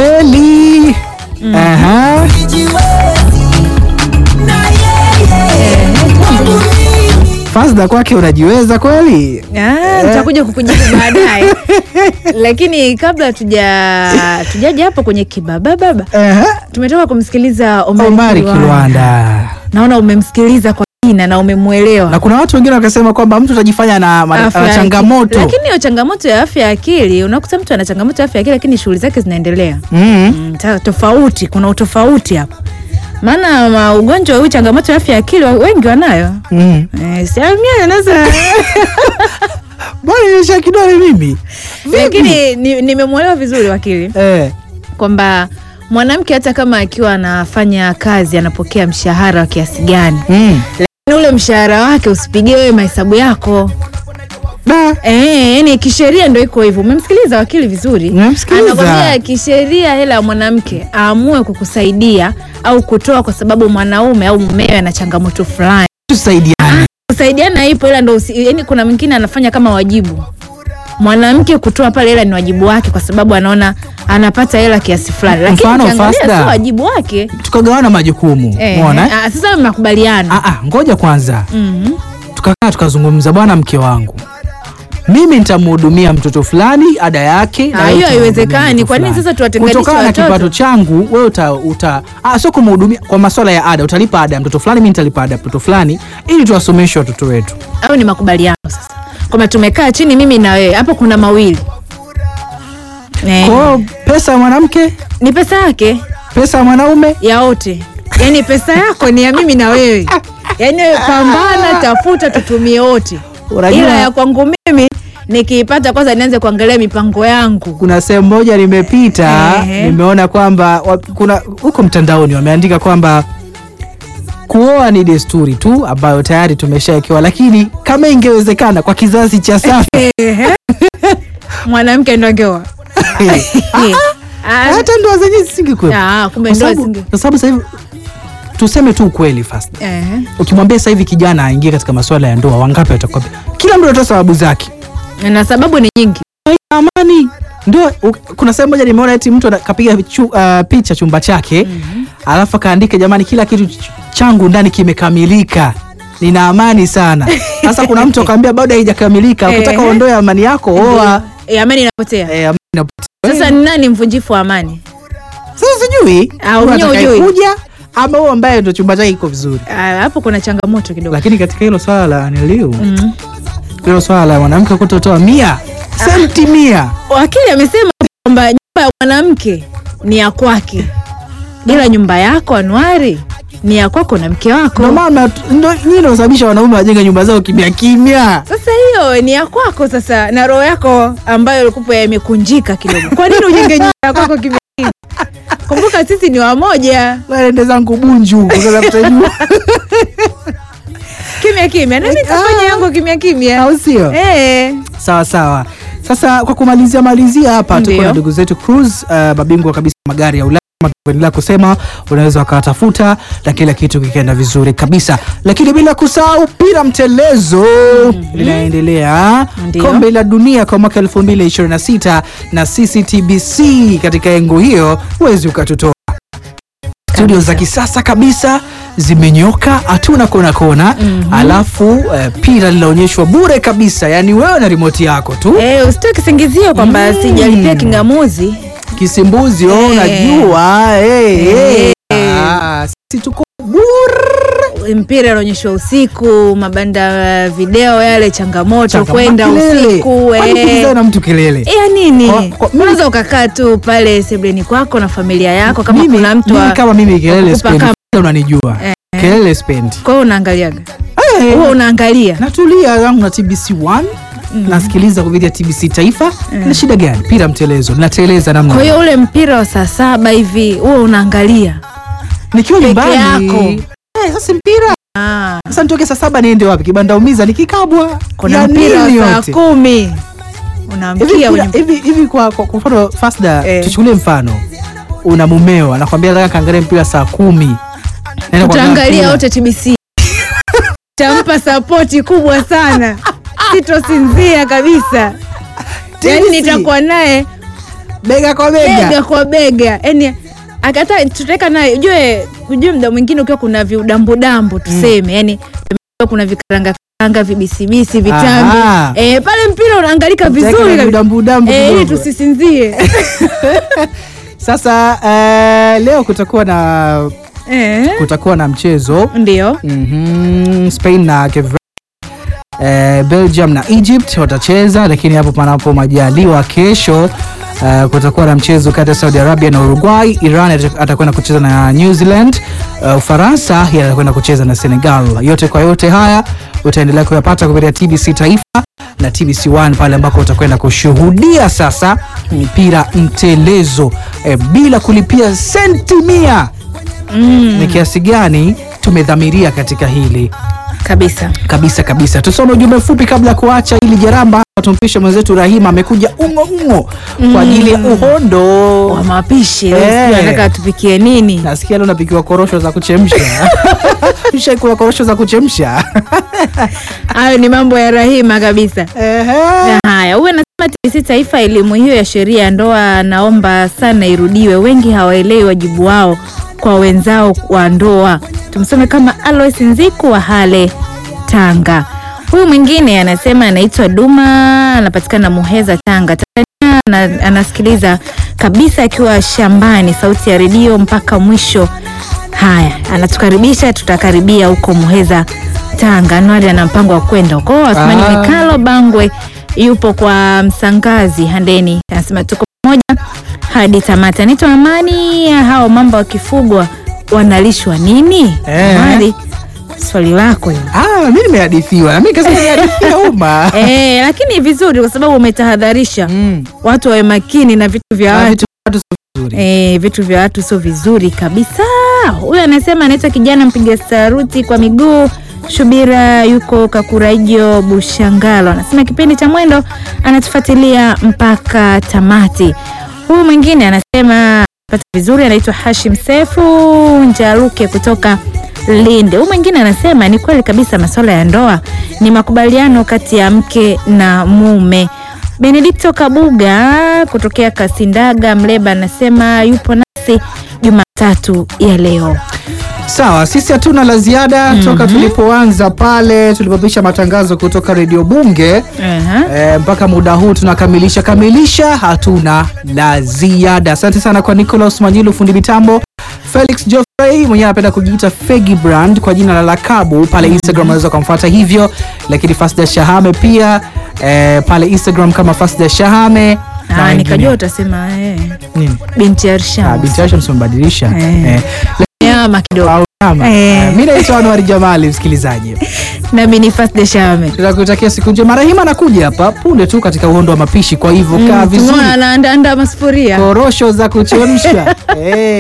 kweli. Aha. Fazda kwake unajiweza kweli? Ah, nitakuja kukujibu baadaye, lakini kabla tuja tujaja hapo kwenye kibaba baba, Aha. tumetoka kumsikiliza Omari, Omari Kilwanda. Kilwanda. Naona umemsikiliza kwa kina na umemwelewa Na kuna watu wengine wakasema kwamba mtu atajifanya na, ma- Afya na ya changamoto. akili. Lakini hiyo changamoto ya afya ya akili, unakuta mtu ana changamoto ya afya ya akili lakini shughuli zake zinaendelea. Mm. Mm, ta- tofauti, kuna utofauti hapo, maana ma- ugonjwa huu, changamoto ya afya ya akili wa- wengi wanayo. Mm. Eh, si mimi anaweza Bwana nimesha kidole mimi. Vipi? lakini ni- nimemwelewa vizuri wakili eh. kwamba mwanamke hata kama akiwa anafanya kazi anapokea mshahara wa kiasi gani, Mm. lakini ule mshahara wake usipigie wewe mahesabu yako. Da. Eh, yani kisheria ndo iko hivyo. Umemsikiliza wakili vizuri? Nimemsikiliza. Anakwambia kisheria hela ya mwanamke aamue kukusaidia au kutoa kwa sababu mwanaume au mumewe ana changamoto fulani. Tusaidiane. Kusaidiana ipo ila ndo usi, yani kuna mwingine anafanya kama wajibu. Mwanamke kutoa pale hela ni wajibu wake kwa sababu anaona anapata hela kiasi fulani. Lakini Mfano, ukiangalia Fasta. sio wajibu wake. Tukagawana majukumu. Eh, Umeona? ah, sasa mnakubaliana. Ah ah, ngoja kwanza. Mhm. Tukakaa tukazungumza, bwana mke wangu. Mimi nitamhudumia mtoto fulani ada yake na Ah, wewe hiyo utamhudumia haiwezekani. mtoto Kwa nini fulani. sasa tuwatenganishe Kutokana na watoto? kipato changu wewe uta, uta ah, sio kumhudumia kwa masuala ya ada, utalipa ada ya mtoto fulani, mimi nitalipa ada ya mtoto fulani ili tuwasomeshe watoto wetu. Au ni makubaliano sasa. Kwamba tumekaa chini mimi na wewe. Hapo kuna mawili. Eh. Kwa hiyo pesa ya mwanamke, ni pesa yake pesa ya mwanaume ya wote, yaani pesa yako ni ya mimi na wewe, yaani wewe pambana, tafuta, tutumie wote, Unajua- ila ya kwangu mimi nikiipata kwanza nianze kuangalia mipango yangu. kuna sehemu moja nimepita Ehe. nimeona kwamba wa- kuna huko mtandaoni wameandika kwamba kuoa ni desturi tu ambayo tayari tumeshawekewa, lakini kama ingewezekana kwa kizazi cha sasa Ehe. mwanamke ndo angeoa Ah, hata ndoa zenyewe zisingekuwepo. ah, kumbe Kwa ndoa sababu- zinge- kwa sababu sasa hivi tuseme tu ukweli fast, Ehe. ukimwambia sasa hivi kijana aingie katika masuala ya ndoa, wangapi watakwambia? Kila mtu anatoa sababu zake. na sababu ni nyingi. amani ndio u- kuna sehemu moja nimeona eti mtu ana- kapiga chu, uh, picha chumba chake alafu akaandika jamani kila kitu ch- changu ndani kimekamilika nina amani sana sasa kuna mtu akaambia bado haijakamilika Eh. ukitaka uondoe amani yako oa Eh, amani inapotea. Eh, amani inapotea. Sasa ni nani mvunjifu wa amani? sasa sijui Ah, huyu mwenyewe hujui. atakayekuja ama huyu ambaye ndo chumba chake kiko vizuri Ah, Hapo kuna changamoto kidogo. lakini katika hilo swala la aniliu Mm. hilo swala la mwanamke kutotoa mia senti mia Wakili amesema kwamba nyumba ya mwanamke ni ya kwake, ila nyumba yako Anuari ni ya kwako na mke wako. ndo maana ndo nyinyi nasababisha wanaume wajenge nyumba zao kimya kimya Sasa hiyo ni ya kwako sasa, na roho yako ambayo ilikuwa imekunjika kidogo. Kwa nini ujenge nyumba ya kwako kimya kimya? Kumbuka sisi ni wamoja, naende zangu bunju sasa tutajua kimya kimya, na mimi nitafanya yangu kimya kimya. au sio Eh, sawa sawa sasa kwa kumalizia malizia hapa tuko Ndio. na ndugu zetu cruise uh, mabingwa kabisa wa magari ya ulaya kama tulivyoendelea kusema unaweza wakawatafuta na kila kitu kikaenda vizuri kabisa lakini bila kusahau pira mtelezo linaendelea Ndio. kombe la dunia kwa mwaka 2026 na cctbc katika engo hiyo huwezi ukatutoa studio za kisasa kabisa zimenyoka hatuna kona kona alafu eh, pira linaonyeshwa bure kabisa yani wewe na rimoti yako tu eh, usitoe kisingizio kwamba Mm. sijalipia kingamuzi. kisimbuzi oh, Eh. unajua eh, eh. Eh. Ah, sisi tuko bure mpira unaonyeshwa usiku, mabanda ya video yale, changamoto Changa- kwenda makelele. usiku Kwani eh. kukimbizana na mtu kelele ya nini? Kwa- kwa- mimi- Unaweza ukakaa tu pale sebleni kwako na familia yako, kama mimi, kuna mtu mimi wa- kama mimi kelele kukupa spendi kama- unanijua Eh. kelele spendi kwa hiyo unaangaliaga Eh. huwa unaangalia natulia yangu na tbc 1 nasikiliza kupitia tbc taifa na shida gani pira mtelezo nateleza namna kwa hiyo ule mpira wa saa saba hivi huwa unaangalia nikiwa peke nyumbani yako. Eh, sasa mpira ah, sasa nitoke saa saba niende wapi kibanda umiza nikikabwa kuna Ya mpira wa nini saa yote? kumi Hivi unaamkia mpira- kwenye hivi hivi kwa kwa kwa mfano Fasda Eh. tuchukulie mfano una mumeo anakwambia nataka kaangalia mpira saa kumi Naenda kuangalia tutaangalia mpira. wote TBC tampa sapoti kubwa sana sitosinzia kabisa yaani TBC. nitakuwa naye bega kwa bega bega kwa bega yani akata tutaweka naye ujue ujue mda mwingine ukiwa kuna viudambudambu tuseme yani kuna vikaranga karanga vibisibisi vitambi Aha. e, pale mpira unaangalika Utaweka vizuri na kabisa. vidambudambu Eh, ili kidogo. tusisinzie sasa eh, leo kutakuwa na Eh, kutakuwa na mchezo ndio Mhm, Spain na Cape Verde. Eh, Belgium na Egypt watacheza, lakini hapo panapo majaliwa kesho eh, kutakuwa na mchezo kati ya Saudi Arabia na Uruguay. Iran ata- atakwenda kucheza na New Zealand. Eh, Ufaransa yeye atakwenda kucheza na Senegal. Yote kwa yote haya utaendelea kuyapata kupitia TBC Taifa na TBC One pale ambako utakwenda kushuhudia sasa mpira mtelezo eh, bila kulipia senti mia. mm, Ni kiasi gani tumedhamiria katika hili kabisa kabisa kabisa. Tusome ujumbe mfupi kabla ya kuacha ili jaramba. Tumpishe mwenzetu Rahima amekuja ungo ungo kwa ajili ya uhondo. wa mapishi leo Eh. sijui anataka tupikie nini Nasikia leo napikiwa korosho za kuchemsha. Ushaikula korosho za kuchemsha? hayo ni mambo ya rahima kabisa Ehe. Na haya huyu anasema TBC Taifa, elimu hiyo ya sheria ya ndoa naomba sana irudiwe. Wengi hawaelewi wajibu wao kwa wenzao wa ndoa. Tumsome kama Alois Nziku wa Hale, Tanga. Huyu mwingine anasema anaitwa Duma, anapatikana Muheza, Tanga, Tanzania. Ana- Anasikiliza kabisa akiwa shambani, sauti ya redio mpaka mwisho. Haya, anatukaribisha, tutakaribia huko Muheza, Tanga. Anuari ana mpango wa kwenda huko. Asmani Ah. Mikalo Bangwe yupo kwa Msangazi Handeni, anasema tuko pamoja hadi tamati. Anaitwa Amani. Hao mamba wakifugwa wanalishwa nini? Eh. Amani, swali lako hilo. Ah, mimi nimehadithiwa. Na mimi kasema nimehadithia umma. Eh, lakini vizuri kwa sababu umetahadharisha Mm. watu wawe makini na vitu vya Ah, watu. vitu vitu sio vizuri. E, vitu vya watu sio vizuri kabisa. Huyu anasema anaitwa kijana mpiga saruti kwa miguu Shubira, yuko Kakuraijo Bushangalo. Anasema kipindi cha mwendo anatufuatilia mpaka tamati. Huyu mwingine anasema pata vizuri, anaitwa Hashim Sefu Njaruke kutoka Linde. Huyu mwingine anasema ni kweli kabisa, masuala ya ndoa ni makubaliano kati ya mke na mume. Benedikto Kabuga kutokea Kasindaga Mleba anasema yupo nasi Jumatatu ya leo. Sawa, sisi hatuna la ziada toka tulipoanza pale tulipopisha matangazo kutoka redio Bunge Aha. e, mpaka muda huu tunakamilisha kamilisha, hatuna la ziada. Asante sana kwa Nicolas Manyilu, fundi mitambo, Felix Joffrey mwenyewe anapenda kujiita Fegi Brand kwa jina la lakabu pale Instagram, unaweza kumfuata hivyo, lakini Fasda Shahame pia e, pale Instagram kama Fasda Shahame na Ah, wengine. nikajua utasema eh, nini? binti Ah, Arsham. binti Aisha msimbadilisha Eh. eh. Nyama kidogo. Au kama Eh. eh, mimi naitwa Anwar Jamali, msikilizaji Nami ni Fasda Shame. tunakutakia siku njema. Rahima anakuja hapa punde tu katika uhondo wa mapishi, kwa hivyo kaa vizuri, Tumeona anaandaanda masufuria. korosho za kuchemsha eh.